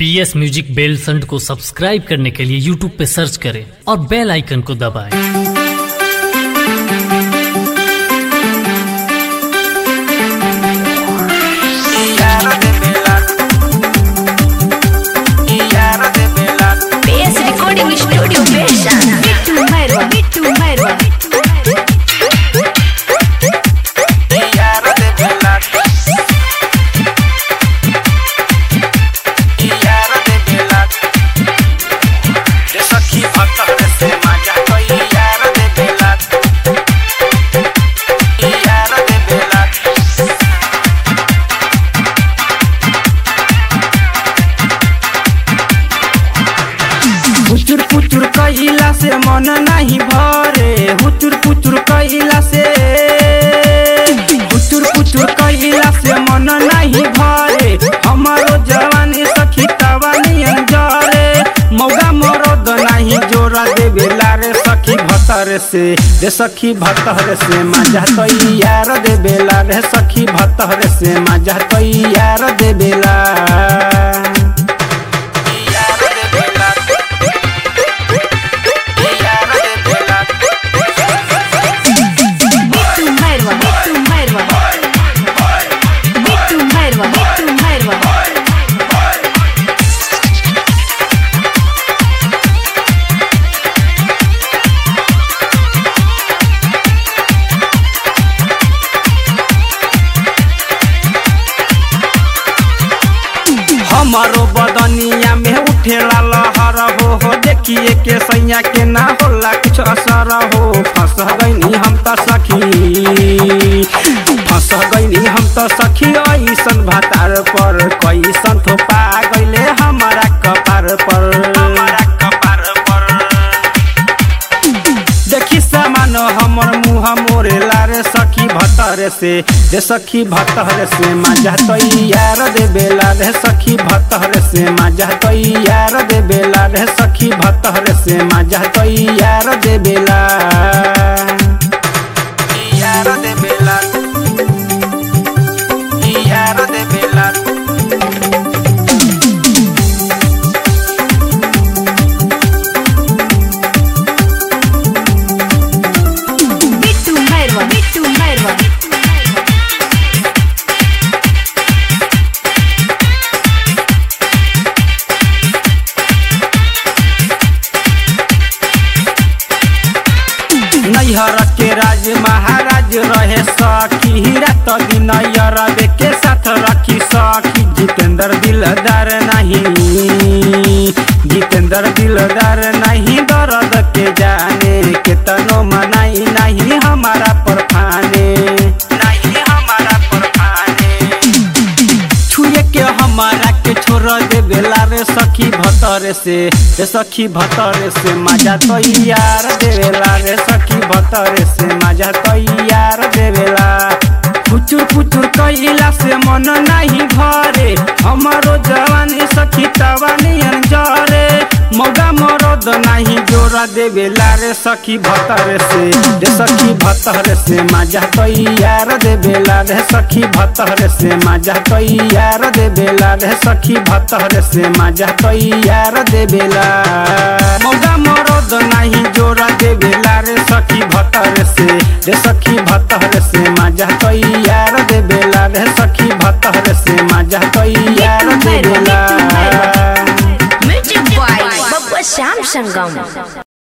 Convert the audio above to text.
पी S music बेल संड को subscribe करने के लिए यूट्यूब पे सर्च करें और बेल आइकन को दबाएं। PS Recording Studio Version Bitu Merwa Bitu Merwa हुचुर पुचुर कइला से मन नहीं भरे हुचुर पुचुर कइला से हुचुर पुचुर कइला से मन नहीं भरे हमारो जवानी सखी तवानी अंजरे मौगा मरद नहीं जोरा देवेला रे सखी भतर से रे सखी भतर से मजा तई यार देवेला रे सखी भतर से मजा तई यार देवेला Bitu Merwa Bitu Merwa Bitu Merwa Bitu Merwa हमारो बदनिया में उठेला लहर हो हो देखिए के सैया के ना होला कुछ असर हो फंस गईनी हम त सखी फंस गईनी हम त सखी ऐसन भातार पर कैसन थोपा गईले हमारा कपार पर हमारा कपार पर देखी सामान हमर मुँह मोरे लारे सखी भतर से रे सखी भतर से मजा तैयार दे बेला रे सखी भतर से मजा तैयार दे बेला रे सखी भतर से मजा तैयार दे बेला यार दे बेला यार दे बेला Bitu Merwa Bitu Merwa नैहर के राज महाराज रहे सखी रात दिन अरबे के साथ रखी सखी जितेंद्र दिलदार नहीं जितेंद्र दिलदार नहीं दर्द के जाने के तनो मनाई नहीं हमारा पर फाने नहीं हमारा पर फाने छुए के हमारा के छोड़ दे बेला रे सखी भतर से रे सखी भतर से मजा तैयार देवेला रे सखी भतर से मजा तैयार देवेला पुचुर पुचुर कइला से मन नहीं भरे हमारो जवानी सखी तवानी अंजरे मौगा मरद नहीं जोरा देवेला रे सखी भतर से रे सखी भतर से मजा तैयार देवेला रे सखी भतर से मजा तैयार देवेला रे सखी भतर से मजा तैयार देवेला मौगा मरद नहीं जोरा देवेला रे सखी भतर से रे सखी भतर से मजा तैयार देवेला रे सखी भतर से मजा तैयार देवेला Music by Babwa Sam Sangam